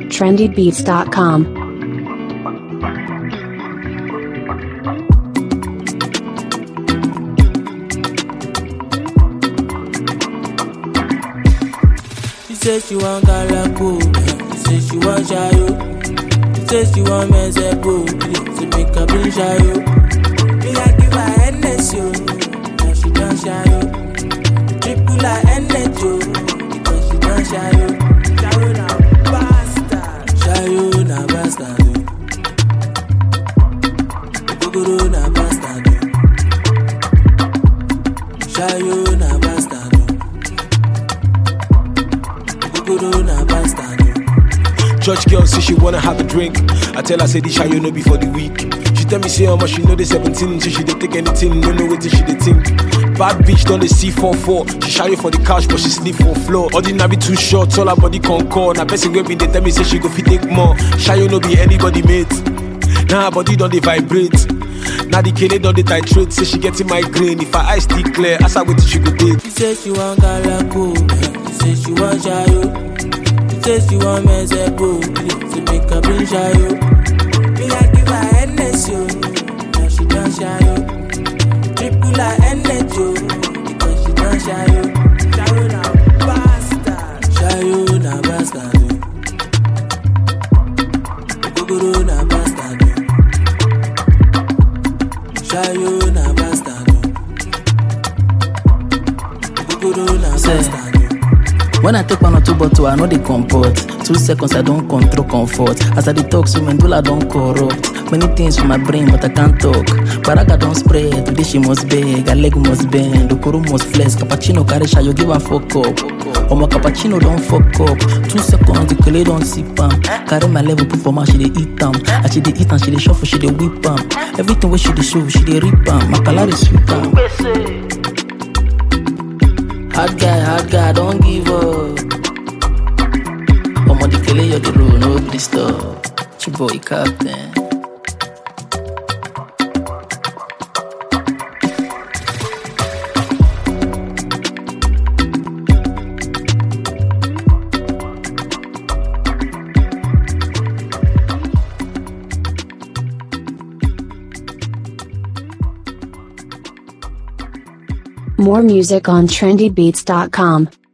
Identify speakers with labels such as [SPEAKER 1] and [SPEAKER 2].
[SPEAKER 1] trendybeats.com.
[SPEAKER 2] She say she want Galako, she say she want Shayo. She say she want Mezepo, she make her bring Shayo. Me I give her NS yo, now she done Shayo. Triple her NS yo, because she done Shayo. Shayo na bastard, Shayo na bastard. oh. Ogogoro na bastard. oh. Shayo na bastard. oh. Ogogoro na bastard. oh.
[SPEAKER 3] Church girl say she wanna have a drink. I tell her say this you know before the week. She tell me say how much she know the 17, so she dey take anything, no know what she dey think. Bad bitch done the C 44 She shy for the couch but she sleep for floor. Ordinary too short, all her body concord. Now person wey been dey tell me say she go fit take more. Shy no be anybody mate. Now her body done dey vibrate. Now the kele done dey titrate. Say she getting migraine. If her eyes still clear, ask her wetin she go take.
[SPEAKER 2] She say she want Galako, she say she want Shayo. She say she want Mezepo, she make her bring Shayo. Me I give her NS yo, now she done Shayo. Triple her NS yo, because she done Shayo. Shayo na bastard, Shayo na bastard. oh. Ogogoro na bastard. oh. Shayo na bastard. oh. Ogogoro na
[SPEAKER 4] Say.
[SPEAKER 2] bastard. oh.
[SPEAKER 4] When I take one or two bottle, I know they comport. Two seconds, I don't control comfort. As I detox, so medulla don't corrupt. Many things for my brain, but I can't talk. Baraga don't spread, today she must beg, her leg must bend, Okoro must flex, cappuccino carry shy, you give her fuck up. Omo cappuccino don't fuck up. Two seconds, the kele don't sip am. Carry my level, put for my she dey eat am. As she dey eat am, she dey shuffle, she dey whip am. Everything where she dey show, she dey rip am. My color is sweet am. Hard guy, hard guy, don't give up. Omo the kele you the road, no please stop. Chiboy captain.
[SPEAKER 1] More music on trendybeats.com.